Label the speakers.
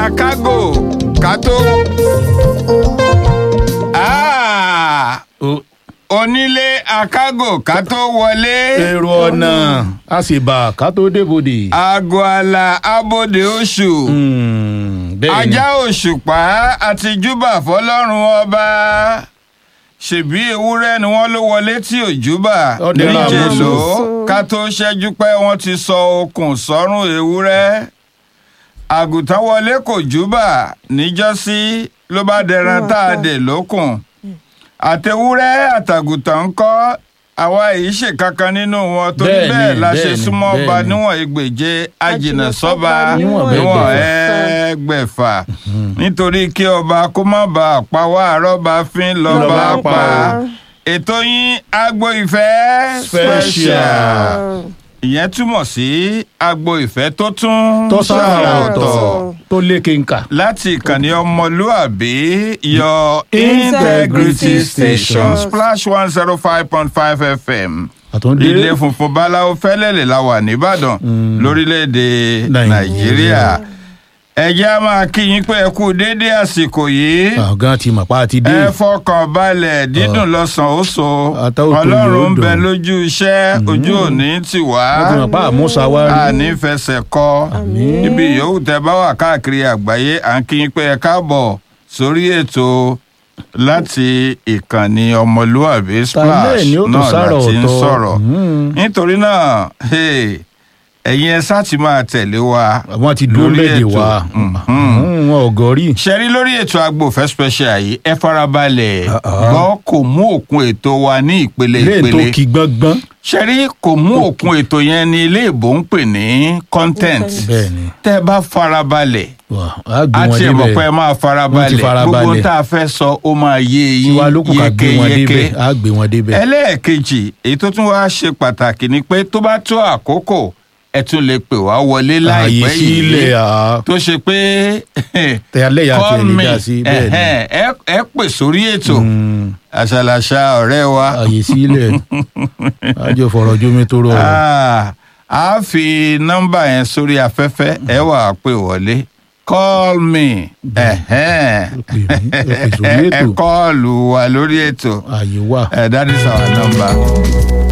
Speaker 1: akágò ká tó. Ah,
Speaker 2: O-
Speaker 1: onílé akágò ká tó wọlé.
Speaker 2: èrò ọ̀nà a sì bà ká tó débòde.
Speaker 1: aago àlà abòde oṣù.
Speaker 2: Hmm, bẹ́ẹ̀ ni
Speaker 1: ajá òṣùpá àti júbà fọlọ́run ọba ṣèbí ewúrẹ́ ni wọ́n ló wọlé tí ò júbà
Speaker 2: Ọdẹ náà
Speaker 1: níjẹ̀
Speaker 2: mú
Speaker 1: ló
Speaker 3: sùn.
Speaker 1: ká tó ṣẹ́jú pé wọ́n ti sọ okùn sọ́rùn ewúrẹ́ àgùntàn wọlé kò júbà níjọ́sí ló bá dẹran tá a dè lókùn àtẹwúrẹ́ àtàgùntàn ń kọ́ àwa èyí ṣe kankan nínú wọn torí
Speaker 2: Bẹ́ẹ̀ni,
Speaker 1: bẹ́ẹ̀ la ṣe
Speaker 2: bẹ́ẹ̀ni,
Speaker 1: súnmọ́ ọba
Speaker 2: bẹ́ẹ̀ni.
Speaker 1: níwọ̀n ẹgbẹ̀je ajìnà sọ́ba
Speaker 2: Níwọ̀n
Speaker 1: níwọ̀n
Speaker 2: bẹ́ẹ̀gbẹ̀fà.
Speaker 1: ẹgbẹ̀fà nítorí kí ọba kó má bàa pa wá àrọ́bà fín lọ́ba
Speaker 2: Lọ́ba
Speaker 1: pa
Speaker 2: pa.
Speaker 1: ètò yín agbo ìfẹ́
Speaker 2: Special.
Speaker 1: ìyẹn túmọ̀ sí agbo ìfẹ́ tó tún
Speaker 2: tó sára
Speaker 1: ṣàrà
Speaker 2: ọ̀tọ̀ tó lékè nkà.
Speaker 1: láti ìkànnì ọmọlúàbí your
Speaker 2: Integrity
Speaker 1: integrity station
Speaker 2: Station.
Speaker 1: splash one zero five point five fm
Speaker 2: àtúndé
Speaker 1: ilé funfun báláwo fẹ́lẹ́lẹ̀ la wà nìbàdàn lórílẹ̀‐èdè
Speaker 2: Nàìjíríà.
Speaker 1: nàìjíríà ẹ̀jẹ̀ á máa kí yín pé ẹ kú déédé àsìkò yìí
Speaker 2: ọ̀gá ti mọ̀ pa àti dé.
Speaker 1: ẹ fọkàn balẹ̀ dídùn lọ́sàn-án ó so
Speaker 2: Àtàwọn tó
Speaker 1: ọlọ́run ń
Speaker 2: yóò
Speaker 1: bẹ
Speaker 2: dùn.
Speaker 1: lójú iṣẹ́ ojú òní tì wá
Speaker 2: wọ́n ti mọ̀ pa àmúṣa wá rí.
Speaker 1: àní fẹsẹ̀ kọ ibi yòówù tẹ bá wà káàkiri àgbáyé à ń kí yín pé ẹ káàbọ̀ sórí ètò láti ìkànnì ọmọlúàbí splash
Speaker 2: Tàlẹ́ ni ó tún
Speaker 1: náà
Speaker 2: sára
Speaker 1: láti ń
Speaker 2: ọ̀tọ̀.
Speaker 1: sọ̀rọ̀
Speaker 2: Mm.
Speaker 1: nítorí náà hey, ẹ̀yin ẹ sáà ti máa tẹ̀lé wa
Speaker 2: wọ́n ti dúró
Speaker 1: lórí
Speaker 2: méje
Speaker 1: ètò.
Speaker 2: wá.
Speaker 1: Mhm.
Speaker 2: wọn ò gọ́rí.
Speaker 1: ṣẹ́rí lórí ètò agbófẹ́ special yìí ẹ farabalẹ̀
Speaker 2: Ah, ah.
Speaker 1: gbọ́ kò mú òkun ètò wa ní ìpele
Speaker 2: lẹ́yìn tó
Speaker 1: ìpele
Speaker 2: kí gbọ́ngbọ́n.
Speaker 1: ṣẹ́rí kò mú òkun ètò yẹn ní ilé ìbò ń pè ní content
Speaker 2: bẹ́ẹ̀ni
Speaker 1: tẹ́ ẹ bá farabalẹ̀
Speaker 2: wà á gbé
Speaker 1: a
Speaker 2: wọn
Speaker 1: ti ẹ̀ mọ̀ pé ẹ
Speaker 2: débẹ̀.
Speaker 1: máa
Speaker 2: Wọ́n ti
Speaker 1: farabalẹ̀
Speaker 2: farabalẹ̀.
Speaker 1: gbogbo tá a fẹ́ sọ ó máa yé yín
Speaker 2: tiwa ló kù ká gbé wọn
Speaker 1: yékéyéké
Speaker 2: débẹ̀ á gbé wọn débẹ̀.
Speaker 1: ẹlẹ́ẹ̀kejì èyí tó tún wá ṣe pàtàkì ni pé tó bá tó àkókò ẹ tún lè pè wá wọlé
Speaker 2: ààyè
Speaker 1: láìpẹ́ yìí
Speaker 2: sílẹ̀ à
Speaker 1: tó ṣe pé
Speaker 2: tẹ alẹ́ yà
Speaker 1: call
Speaker 2: tẹ̀ lè
Speaker 1: me
Speaker 2: dá sí bẹ́ẹ̀ ni.
Speaker 1: ẹ̀hẹ́n, ẹ ẹ pè sórí ètò
Speaker 2: Mm,
Speaker 1: àṣàlàṣà ọ̀rẹ́ wa
Speaker 2: ààyè sílẹ̀ àjọ fọ̀rọ̀ jómi tó rọrùn.
Speaker 1: Ah, a fi nọ́mbà yẹn sórí afẹ́fẹ́ ẹ wà á pè wọlé call me ẹ̀hẹ́n.
Speaker 2: Ẹ pè mí, ẹ pè sórí
Speaker 1: ẹ
Speaker 2: ètò.
Speaker 1: kọ́ọ̀lù wa lórí ètò
Speaker 2: ààyè wà.
Speaker 1: Eh, that is our number